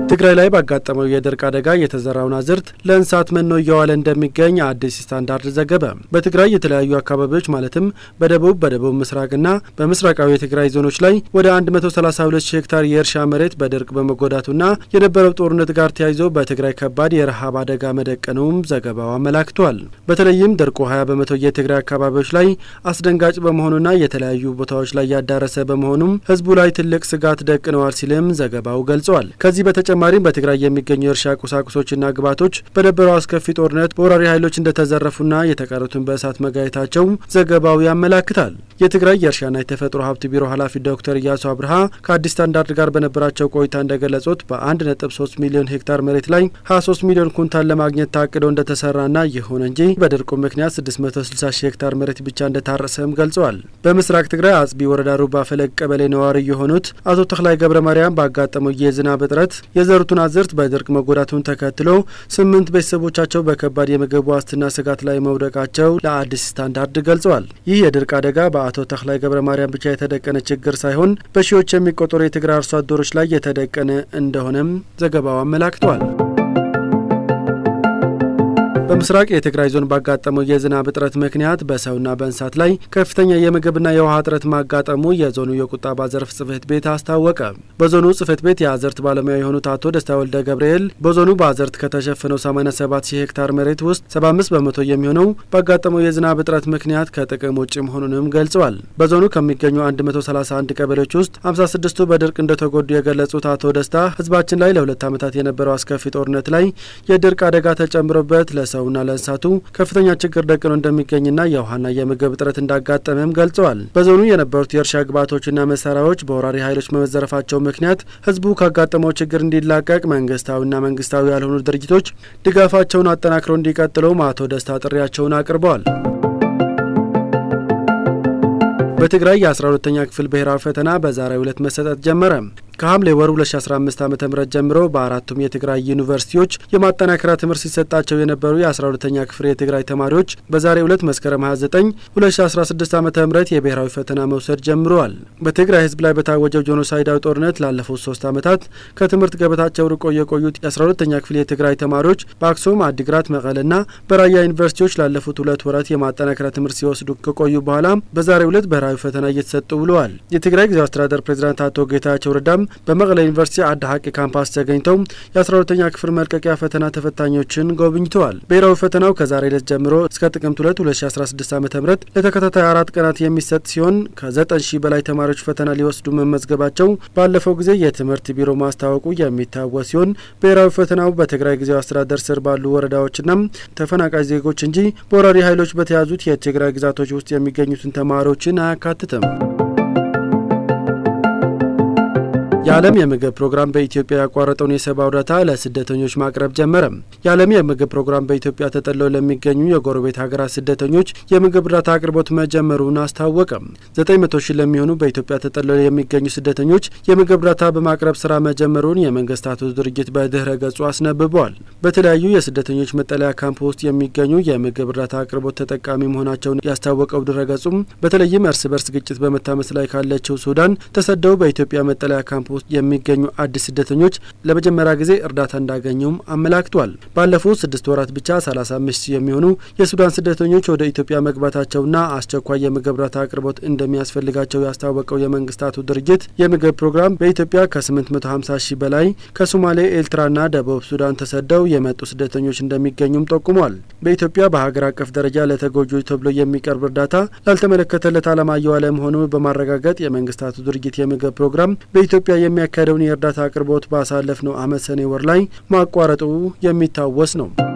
ትግራይ ላይ ባጋጠመው የድርቅ አደጋ የተዘራውን አዝርት ለእንስሳት መኖ እየዋለ እንደሚገኝ አዲስ ስታንዳርድ ዘገበ። በትግራይ የተለያዩ አካባቢዎች ማለትም በደቡብ በደቡብ ምስራቅና በምስራቃዊ የትግራይ ዞኖች ላይ ወደ 132 ሺህ ሄክታር የእርሻ መሬት በድርቅ በመጎዳቱና የነበረው ጦርነት ጋር ተያይዞ በትግራይ ከባድ የረሃብ አደጋ መደቀኑም ዘገባው አመላክቷል። በተለይም ድርቁ 20 በመቶ የትግራይ አካባቢዎች ላይ አስደንጋጭ በመሆኑና የተለያዩ ቦታዎች ላይ ያዳረሰ በመሆኑም ህዝቡ ላይ ትልቅ ስጋት ደቅነዋል ሲልም ዘገባው ገልጿል። ከዚህ በተጨማሪም በትግራይ የሚገኙ የእርሻ ቁሳቁሶችና ግብዓቶች በነበረው አስከፊ ጦርነት በወራሪ ኃይሎች እንደተዘረፉና የተቀሩትን በእሳት መጋየታቸው ዘገባው ያመላክታል። የትግራይ የእርሻና የተፈጥሮ ሀብት ቢሮ ኃላፊ ዶክተር እያሱ አብርሃ ከአዲስ ስታንዳርድ ጋር በነበራቸው ቆይታ እንደገለጹት በ1.3 ሚሊዮን ሄክታር መሬት ላይ 23 ሚሊዮን ኩንታል ለማግኘት ታቅዶ እንደተሰራና ይሁን እንጂ በድርቁ ምክንያት 660 ሺህ ሄክታር መሬት ብቻ እንደታረሰም ገልጸዋል። በምስራቅ ትግራይ አጽቢ ወረዳ ሩባ ፈለግ ቀበሌ ነዋሪ የሆኑት አቶ ተክላይ ገብረ ማርያም ባጋጠመው የዝናብ እጥረት የዘሩትን አዝርት በድርቅ መጎዳቱን ተከትሎ ስምንት ቤተሰቦቻቸው በከባድ የምግብ ዋስትና ስጋት ላይ መውደቃቸው ለአዲስ ስታንዳርድ ገልጸዋል። ይህ የድርቅ አደጋ በአቶ ተክላይ ገብረ ማርያም ብቻ የተደቀነ ችግር ሳይሆን በሺዎች የሚቆጠሩ የትግራይ አርሶ አደሮች ላይ የተደቀነ እንደሆነም ዘገባው አመላክቷል። በምስራቅ የትግራይ ዞን ባጋጠመው የዝናብ እጥረት ምክንያት በሰውና በእንስሳት ላይ ከፍተኛ የምግብና የውሃ እጥረት ማጋጠሙ የዞኑ የቁጠባ ዘርፍ ጽሕፈት ቤት አስታወቀ። በዞኑ ጽሕፈት ቤት የአዝርት ባለሙያ የሆኑት አቶ ደስታ ወልደ ገብርኤል በዞኑ በአዝርት ከተሸፈነው 87 ሺህ ሄክታር መሬት ውስጥ 75 በመቶ የሚሆነው ባጋጠመው የዝናብ እጥረት ምክንያት ከጥቅም ውጭ መሆኑንም ገልጸዋል። በዞኑ ከሚገኙ 131 ቀበሌዎች ውስጥ 56ቱ በድርቅ እንደተጎዱ የገለጹት አቶ ደስታ ሕዝባችን ላይ ለሁለት ዓመታት የነበረው አስከፊ ጦርነት ላይ የድርቅ አደጋ ተጨምሮበት ለሰው ሰውና ለእንስሳቱ ከፍተኛ ችግር ደቅኖ እንደሚገኝና የውሃና የምግብ እጥረት እንዳጋጠመም ገልጸዋል። በዞኑ የነበሩት የእርሻ ግብዓቶችና መሳሪያዎች በወራሪ ኃይሎች በመዘረፋቸው ምክንያት ህዝቡ ካጋጠመው ችግር እንዲላቀቅ መንግስታዊና መንግስታዊ ያልሆኑ ድርጅቶች ድጋፋቸውን አጠናክረው እንዲቀጥሉም አቶ ደስታ ጥሪያቸውን አቅርበዋል። በትግራይ የ12ተኛ ክፍል ብሔራዊ ፈተና በዛሬው ዕለት መሰጠት ጀመረ። ከሐምሌ ወር 2015 ዓ ም ጀምሮ በአራቱም የትግራይ ዩኒቨርሲቲዎች የማጠናከሪያ ትምህርት ሲሰጣቸው የነበሩ የ12ተኛ ክፍል የትግራይ ተማሪዎች በዛሬው ዕለት መስከረም 29 2016 ዓ ም የብሔራዊ ፈተና መውሰድ ጀምረዋል። በትግራይ ህዝብ ላይ በታወጀው ጄኖሳይዳዊ ጦርነት ላለፉት ሶስት ዓመታት ከትምህርት ገበታቸው ርቆ የቆዩት የ12ተኛ ክፍል የትግራይ ተማሪዎች በአክሱም፣ አዲግራት፣ መቀለና በራያ ዩኒቨርሲቲዎች ላለፉት ሁለት ወራት የማጠናከሪያ ትምህርት ሲወስዱ ከቆዩ በኋላ በዛሬው ዕለት ብሔራዊ ፈተና እየተሰጡ ብለዋል። የትግራይ ጊዜያዊ አስተዳደር ፕሬዚዳንት አቶ ጌታቸው ረዳም በመቀለ ዩኒቨርሲቲ አዲ ሀቂ ካምፓስ ተገኝተው የ12ተኛ ክፍል መልቀቂያ ፈተና ተፈታኞችን ጎብኝተዋል። ብሔራዊ ፈተናው ከዛሬ ዕለት ጀምሮ እስከ ጥቅምት 2 2016 ዓ ም ለተከታታይ አራት ቀናት የሚሰጥ ሲሆን ከ9 ሺህ በላይ ተማሪዎች ፈተና ሊወስዱ መመዝገባቸው ባለፈው ጊዜ የትምህርት ቢሮ ማስታወቁ የሚታወስ ሲሆን ብሔራዊ ፈተናው በትግራይ ጊዜያዊ አስተዳደር ስር ባሉ ወረዳዎችና ተፈናቃይ ዜጎች እንጂ በወራሪ ኃይሎች በተያዙት የትግራይ ግዛቶች ውስጥ የሚገኙትን ተማሪዎችን አያካትትም። የዓለም የምግብ ፕሮግራም በኢትዮጵያ ያቋረጠውን የሰብአዊ እርዳታ ለስደተኞች ማቅረብ ጀመረ። የዓለም የምግብ ፕሮግራም በኢትዮጵያ ተጠለው ለሚገኙ የጎረቤት ሀገራት ስደተኞች የምግብ እርዳታ አቅርቦት መጀመሩን አስታወቀ። ዘጠኝ መቶ ሺህ ለሚሆኑ በኢትዮጵያ ተጠለው የሚገኙ ስደተኞች የምግብ እርዳታ በማቅረብ ስራ መጀመሩን የመንግስታቱ ድርጅት በድህረ ገጹ አስነብበዋል። በተለያዩ የስደተኞች መጠለያ ካምፕ ውስጥ የሚገኙ የምግብ እርዳታ አቅርቦት ተጠቃሚ መሆናቸውን ያስታወቀው ድረ ገጹም በተለይም እርስ በርስ ግጭት በመታመስ ላይ ካለችው ሱዳን ተሰደው በኢትዮጵያ መጠለያ ካምፕ ውስጥ የሚገኙ አዲስ ስደተኞች ለመጀመሪያ ጊዜ እርዳታ እንዳገኙም አመላክቷል። ባለፉት ስድስት ወራት ብቻ 35 ሺህ የሚሆኑ የሱዳን ስደተኞች ወደ ኢትዮጵያ መግባታቸውና አስቸኳይ የምግብ እርዳታ አቅርቦት እንደሚያስፈልጋቸው ያስታወቀው የመንግስታቱ ድርጅት የምግብ ፕሮግራም በኢትዮጵያ ከ850 ሺህ በላይ ከሶማሌ፣ ኤርትራና ደቡብ ሱዳን ተሰደው የመጡ ስደተኞች እንደሚገኙም ጠቁሟል። በኢትዮጵያ በሀገር አቀፍ ደረጃ ለተጎጂዎች ተብሎ የሚቀርብ እርዳታ ላልተመለከተለት ዓላማ እየዋለ መሆኑ በማረጋገጥ የመንግስታቱ ድርጅት የምግብ ፕሮግራም በኢትዮጵያ የሚያካሄደውን የእርዳታ አቅርቦት ባሳለፍነው ዓመት ሰኔ ወር ላይ ማቋረጡ የሚታወስ ነው።